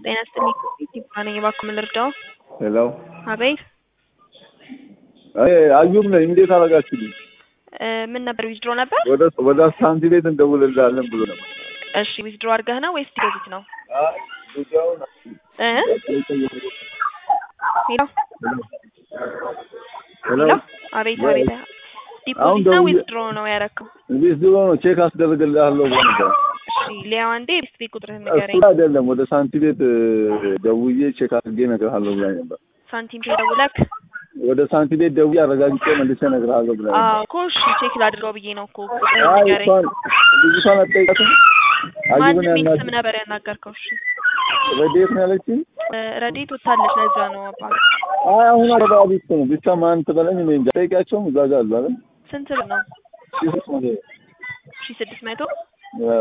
ጤና ይስጥልኝ ይባላል ነኝ እባክዎ ምን ልርዳዎ? ሄሎ አቤት አይ አዩብ ነኝ። እንዴት አደረጋችሁልኝ? እ ምን ነበር ዊዝድሮ ነበር? ወደ ወደ ሳንቲ ቤት እንደውልልሃለን ብሎ ነበር። እሺ ዊዝድሮ አድርገህ ነው ወይስ ዲፖዚት ነው? አይ ጉዳዩን እ ሄሎ ሄሎ ሄሎ አቤት አቤት አሁን ዲፖዚት ነው ደውዬ- ዊዝድሮ ነው ያረከው? እንዴት ድሮ ነው ቼክ አስደርግልሃለሁ ብሎ ነበር። እሺ ሊያው አንዴ ቤት ቤት ቁጥርህን እሱ ንገረኝ። አይደለም ወደ ሳንቲ ቤት እ፣ ደውዬ ቼክ አድርጌ እነግርሃለሁ ብላኝ ነበር። ሳንቲም ደውለክ? ወደ ሳንቲ ቤት ደውዬ አረጋግጬ መልሼ እነግርሃለሁ ብላኝ ነበር። አዎ እኮ እሺ ቼክ ላድርገው ብዬ ነው እኮ ቁጥርህን አይ ንገረኝ። እሷን ልጅቷን አትጠይቃትም? አዩብን ማንም የሚል ያናግር ስም ነበር ያናገርከው? እሺ ረዴት ነው ያለችኝ። እ፣ ረዴት ወታለች ለዛ ነው አባት አይ አሁን አረባ ቢት ነው ብቻ ማን ትበለኝ እኔ እንጃ። ጠይቂያቸውም እዛ ጋር አሉ አይደል? ስንት ብር ነው? ሺህ ሦስት መቶ ሺ ስድስት መቶ እ፣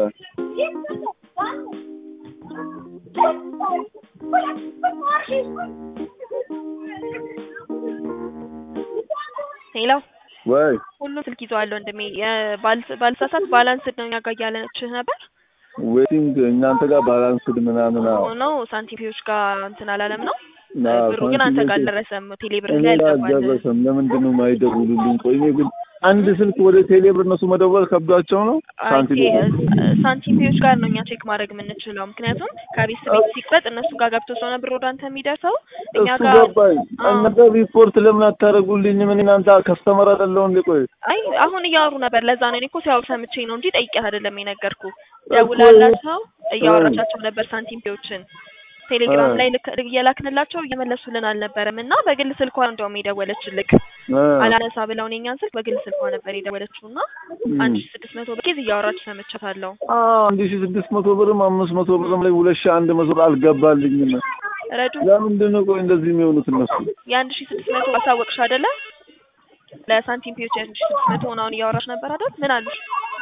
ሄሎ ወይ ሁሉም ስልክ ይዘዋል ወንድሜ። የባል- ባልሳሳት ባላንስድ ነው እኛ ጋር እያለችህ ነበር ዌቲንግ እናንተ ጋር ባላንስድ ምናምን አዎ ሆኖ ሳንቲም ፔዎች ጋር እንትን አላለም ነው አዎ፣ ብሩ ግን አንተ ሳንቲም ጋር ቤት- አልደረሰም። ቴሌ ብር እኔ ላይ ጋር አልገባልህም። አልደረሰም። ለምንድን ነው የማይደውሉልኝ? ቆይ እኔ ግን አንድ ስልክ ወደ ቴሌብር እነሱ መደወል ከብዷቸው ነው ሳንቲም አይ ቤት ሳንቲም ፔዎች ጋር ነው እኛ ቼክ ማድረግ የምንችለው። ምክንያቱም ከቤት ቤት ሲቆጥ እነሱ ጋር ገብቶ ስለሆነ ብር ወደ አንተ የሚደርሰው እኛ እሱ ጋር ገባኝ። አዎ። እናንተ ሪፖርት ለምን አታደርጉልኝም? እኔ እናንተ ከስተመር አይደለሁ እንዴ? ቆይ አይ አሁን እያወሩ ነበር። ለዛ ነው እኔ እኮ ሲያወሩ ሰምቼ ነው እንጂ ጠይቄህ አይደለም የነገርኩ። እኮ ደውላላቸው እያወራቻቸው ነበር ሳንቲም ፔዎችን ቴሌግራም እ። ላይ ልክ እየላክንላቸው እየመለሱልን አልነበረም እና በግል ስልኳ እንደውም የደወለችልክ እ፣ አላነሳ ብለው እኔ እኛን ስልክ በግል ስልኳ ነበር የደወለችው እና አንድ ሺ ስድስት መቶ ብር ኬዝ እያወራች ሰምቻታለሁ። አዎ አንድ ሺህ ስድስት መቶ ብርም አምስት መቶ ብርም ላይ ሁለት ሺህ አንድ መቶ ብር አልገባልኝም። ረዱ ለምንድን ነው ቆይ እንደዚህ የሚሆኑት እነሱ? የአንድ ሺ ስድስት መቶ አሳወቅሽ አይደለ? ለሳንቲም ፔዎች የአንድ ሺ ስድስት መቶ ሆነ አሁን እያወራች ነበር አይደል? ምን አሉሽ?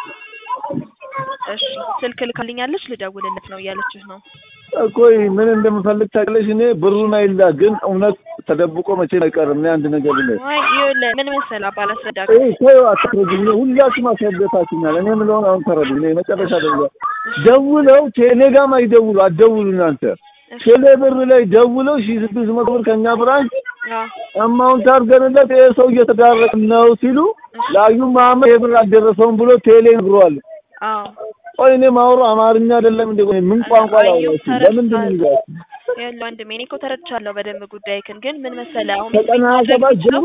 እሺ ስልክ ልካልኛለች ልደውልለት ነው እያለችህ ነው። ቆይ ምን እንደምፈልግ ታውቂያለሽ? እኔ ብሩን አይላ ግን እውነት ተደብቆ መቼም አይቀርም። እኔ አንድ ነገር ልንገር አይ ይኸውልህ ምን መሰለህ አባ ላስረዳህ። ይሄ ተይው አትረዱኝ። ሁላችሁም አስረዳታችሁኛል። እኔ የምለውን አሁን ተረዱ። እኔ መጨረሻ ደውላ ደውለው ቴሌ ጋርም አይደውሉ አትደውሉ እናንተ ቴሌ ብር ላይ ደውለው ሺህ ስድስት መቶ ብር ከኛ ብራንች አዎ አማውንት አድርገንለት ይሄ ሰው እየተዳረቀ ነው ሲሉ ለአዩ መሀመድ ይሄ ብር አልደረሰውም ብሎ ቴሌ ነግሯል። አዎ ቆይ እኔ ማውሮ አማርኛ አይደለም እንዴ? ቆይ ምን ቋንቋ አዩ ላውራችሁ? ለምንድን ነው ተረድቻለሁ። ይዛችሁ ይኸውልህ ወንድሜ እኔ እኮ ተረድቻለሁ በደንብ ጉዳይክን፣ ግን ምን መሰለህ አሁን ከቀን ሀያ ሰባት ጀምሮ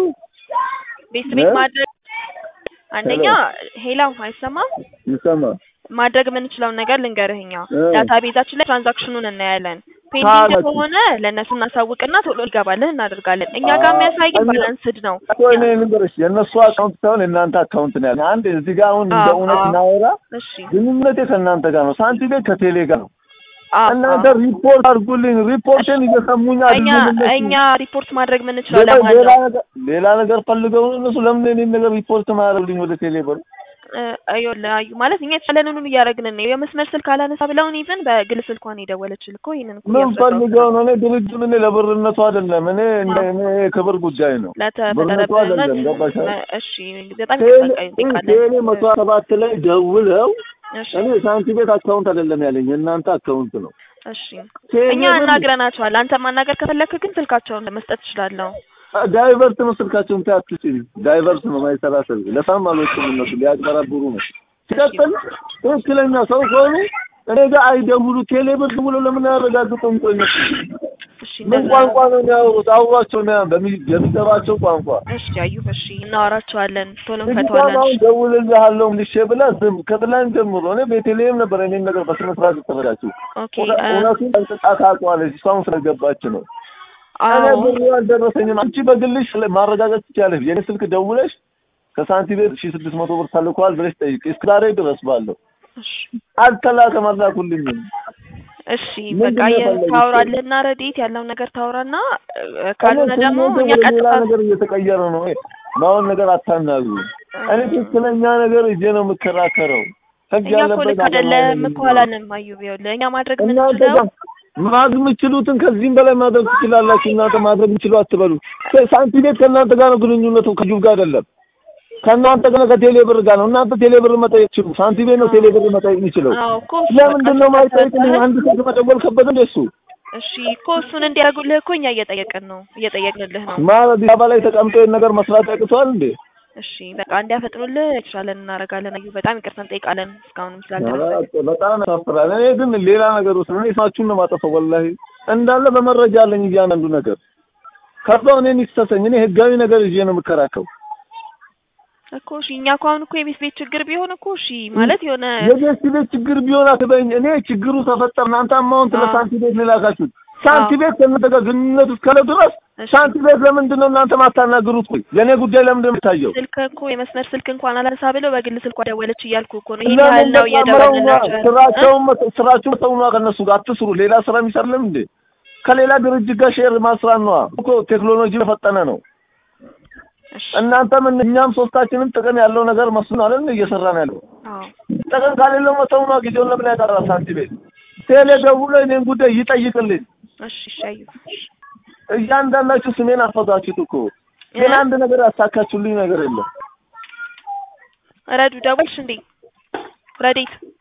ቤት ቤት እ? ማድረግ አንደኛ ሄላው አይሰማም ይሰማ ማድረግ የምንችለውን ነገር ልንገርህ። እኛ እ። ዳታ ቤዛችን ላይ ትራንዛክሽኑን እናያለን። ፔንዲንግ ታላችሁ። ከሆነ ለእነሱ እናሳውቅና ቶሎ ይገባልህ እናደርጋለን። እኛ ጋር የሚያሳይ ግን እኛ- ባላንስድ ነው። ቆይ እኔ ልንገርሽ የእነሱ አካውንት ሳይሆን የእናንተ አካውንት ነው ያለ። አንድ እዚህ ጋር አሁን እንደ አዎ፣ እውነት አዎ። ናወራ እሺ ግንኙነቴ ከእናንተ ጋር ነው። ሳንቲ ቤት ከቴሌ ጋር ነው። አዎ፣ እናንተ አዎ። ሪፖርት አድርጉልኝ። ሪፖርትን እየሰሙኝ እኛ አይደለም እነሱ። እኛ ሪፖርት ማድረግ የምንችለው ሌላ ለማን ሌላ ነው? ነገር ሌላ ነገር ፈልገው ነው እነሱ። ለምን እኔን ነገር ሪፖርት ማያደርጉልኝ ወደ ቴሌ ብር? እ፣ ይኸውልህ አዩ ማለት እኛ የተቻለንን ሁሉ እያደረግን ነው። የመስመር ስልክ አላነሳ ብለውን ኢቭን በግል ስልኳን የደወለችልህ እኮ ይሄንን እኮ ምን እያስረዳሁት ፈልገው ነው። ነው? እኔ ድርጅቱን እኔ ለብርነቱ አይደለም። እኔ እንደ እኔ የክብር ጉዳይ ነው። ብርነቱ አይደለም። ለተፈጠረበት ገባሽ? እሺ በጣም ቴሌ ይጠቃ ቴሌ መቶ ሰባት ላይ ደውለው እሺ እኔ ሳንቲ ቤት አካውንት አይደለም ያለኝ የእናንተ አካውንት ነው። እሺ ቴሌ እኛ ብር እናግረናቸዋል። አንተ ማናገር ከፈለክ ግን ስልካቸውን መስጠት ትችላለህ። ዳይቨርት ነው ስልካቸውን ታያትችል ዳይቨርት ነው ማይሰራ ስልክ ለሳም አልወጡም እነሱ ሊያቀራብሩ ነው። ሲቀጥል ትክክለኛ ሰው ከሆኑ እኔ ጋር አይደውሉ ቴሌ ብር ብሎ ለምን አያረጋግጡም? ቆይ እነሱ እሺ ምን እንደዛ ቋንቋ ነው የሚያወሩት? አውሯቸው ነው በሚ- የሚገባቸው ቋንቋ። እሺ አዩ እሺ እናወራቸዋለን፣ ቶሎ ልጅቷን እንፈተዋለን። አሁን ደውልልሃለሁ ልሼ ብላ ዝም ከትላንት ጀምሮ እኔ ቤተልሔም ነበር እኔን ነገር በስነ ስርዓት የተረዳችው ኦኬ እውነ- እ፣ እውነቱን ጠንቅቃ ታውቀዋለች። እሷም ስለገባች ነው እኔ አዎ ብሩ አልደረሰኝም። አንቺ በግልሽ ስለ- ማረጋገጥ ትችያለሽ። የኔ ስልክ ደውለሽ ከሳንቲ ቤት ሺህ ስድስት መቶ ብር ተልኳል ብለሽ ጠይቂ። እስከ ዛሬ ድረስ ባለው እሺ አልተላከም፣ አላኩልኝም። እሺ ምንድን በቃ ነው የ- የፈለጉት? ታወራለህና ረዴት ያለውን ነገር ታወራና እ፣ ካልሆነ እኔ ደግሞ ስሜቴ እኛ ወደ ሌላ ቀጥታ ነገር እየተቀየረ ነው። ማሁን ነገር አታናግሩ። እኔ ትክክለኛ ነገር እጄ ነው የምከራከረው። ህግ እኛ እኮ ያለበት ልክ ሀገር አይደለም ነው እኮ አላለም። አዩ ይኸውልህ እኛ ማድረግ እናንተ የምንችለው ጋር ማድረግ የምትችሉትን ከዚህም በላይ ማድረግ ትችላላችሁ። እናንተ ማድረግ የምትችሉ አትበሉ። ሳንቲ ቤት ከእናንተ ጋር ነው ግንኙነቱ፣ ከጁብ ጋር አይደለም። ከእናንተ ጋር ከቴሌ ብር ጋር ነው። እናንተ ቴሌ ብር መጠየቅ ችሉ። ሳንቲ ቤት ነው ቴሌ ብር መጠየቅ የሚችለው። አዎ እኮ እሱ ለምንድን ነው በቃ ማይጠይቅልኝ? ስለተረዳህ አንድ ሰው መደወል ከበደ እንደሱ እሺ እኮ እሱን እንዲያደርጉልህ እኮ እኛ እየጠየቅን ነው እየጠየቅንልህ ነው። ማለት አዲስ አበባ ላይ ተቀምጦ ይሄን ነገር መስራት ያቅተዋል እንዴ? እሺ በቃ እንዲያፈጥኑልህ የተሻለን እናደርጋለን። አዩ በጣም ይቅርታ እንጠይቃለን እስካሁንም ስላልደረሰ። ኧረ በጣም ያሳፍራል። እኔ ግን ሌላ ነገር ውስጥ እኔ ስማችሁን ነው የማጠፋው። ወላሂ እንዳለ በመረጃ አለኝ እያንዳንዱ ነገር። ከዛው እኔን ይሰሰኝ። እኔ ህጋዊ ነገር ይዤ ነው የምከራከው። እኮ እሺ እኛ እኮ አሁን እኮ የቤት ቤት ችግር ቢሆን እኮ እሺ ማለት የሆነ የቤት ቤት ችግር ቢሆን አትበይኝ። እኔ ችግሩ ተፈጠረ እናንተ አማውንት አዎ። ለሳንቲ ቤት ላካችሁት። ሳንቲ ቤት ከእናንተ ጋር ግንኙነት እስካለ ድረስ እሺ ሳንቲ ቤት ለምንድን ነው እናንተ ማታናግሩት? ቆይ የእኔ ጉዳይ ለምንድን ነው የሚታየው? ስልክ እኮ የመስመር ስልክ እንኳን አላነሳ ብለው በግል ስልኳ ደወለች እያልኩ እኮ ነው። ይሄን ያህል ለምን ነው ተጣምረው እየደወልንላቸው ያለው። እ? ስራቸውን መተ- ስራችሁን ተውኗ ከእነሱ ጋር አትስሩ። ሌላ ስራ የሚሰራለም እንዴ? ከሌላ ድርጅት ጋር ሼር ማስራት ነዋ እኮ ቴክኖሎጂ የፈጠነ ነው። እሺ እናንተም እኛም ሶስታችንም ጥቅም ያለው ነገር መስሎን አይደል እየሰራን ያለው። አዎ ጥቅም ከሌለው መተው ነዋ። ጊዜውን ለምን ያጠራል? ሳንቲ ቤት ቴሌ ደውሎ እኔን ጉዳይ ይጠይቅልኝ። እሺ እሺ አዩ እያንዳንዳችሁ ስሜን አፈዛችሁት እኮ ግን አንድ ነገር ያሳካችሁልኝ ነገር የለም። ረዱ ደወልሽ እንዴ? ረዴት